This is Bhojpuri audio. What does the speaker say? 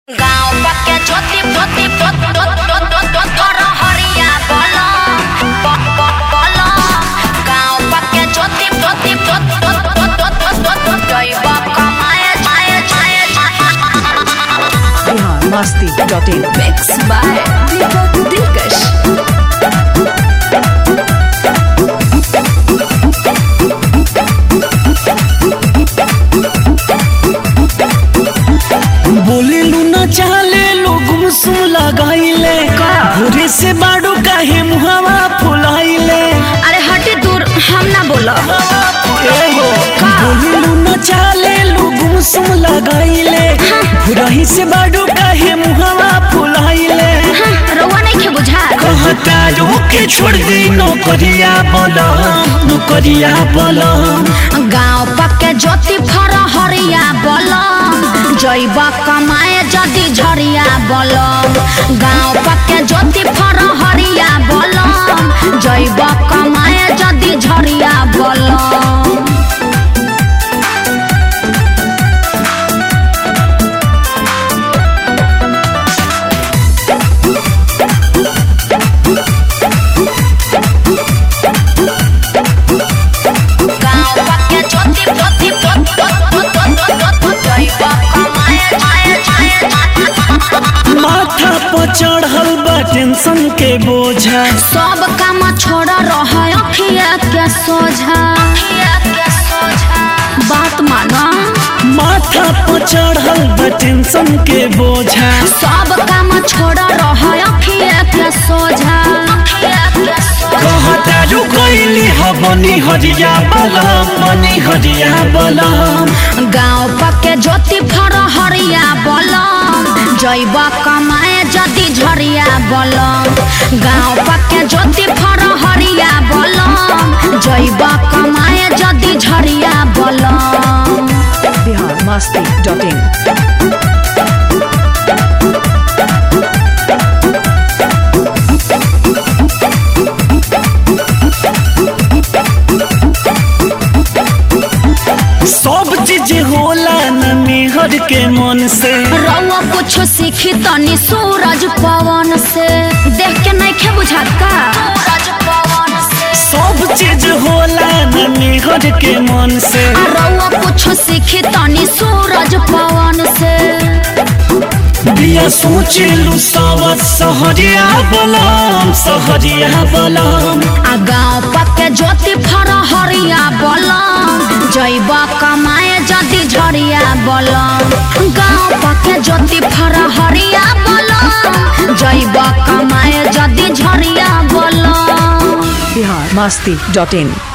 गाँव पक्के ज्योति ज्योति तोर हरिया बोल बोल गाँव पक्के ज्योति ज्योति जैब कमाए जाए जाए Bihar Masti dot in mix by Deepak Dilkash बोले लूना चाले लोग मुसुम लगाइले घुरे से बाड़ू काहे मुहावा फुलाइले अरे हटे दूर हम ना बोलो ए हो बोले लूना चाले लोग मुसुम लगाइले घुरही से बाड़ू काहे मुहावा फुलाइले रउआ नहीं खे बुझा कहता के छोड़ दे नौकरिया बोला नौकरिया बोला गाँव पक्के ज्योति फर हरिया बोल जैब कमाए जदि झरिया बोल गाँव पक्के ज्योति फर हरिया बोल जैब कमाए जदि झरिया बोल गाँव पक्के ज्योति ज्योति जैब कमाए जाए जाए माथा पर चढ़ल बा टेंशन के बोझा सब काम छोड़ रहा अखिया के सोझा बात मानो माथा पर चढ़ल बा टेंशन के बोझा सब काम छोड़ रहा अखिया के सोझा कहता रुकैली हबनी हरिया बलम मनी हरिया बलम गाँव पक्के ज्योति फर हरिया बलम जैब कमाए जदि झरिया बलम गाँव पक्के ज्योति फर हरिया बलम जैब कमाए जदि झरिया बलम बिहार मस्ती डॉट इन सब चीज होला न मेहर के मन से रउआ कुछ सीखी तनी सूरज पवन से देख के नहीं खे बुझात का सूरज पवन से सब चीज होला न मेहर के मन से आ रउआ कुछ सीखी तनी सूरज पवन से बिया सोचेलु सब सहरिया बलम सहरिया बलम आ गाँव पक्के ज्योति फर हरिया बलम जैब कमाए जदि झरिया बलम गाँव पक्के ज्योति फर हरिया बलम जैब कमाए जदि झरिया बलम बिहार मस्ती डॉट इन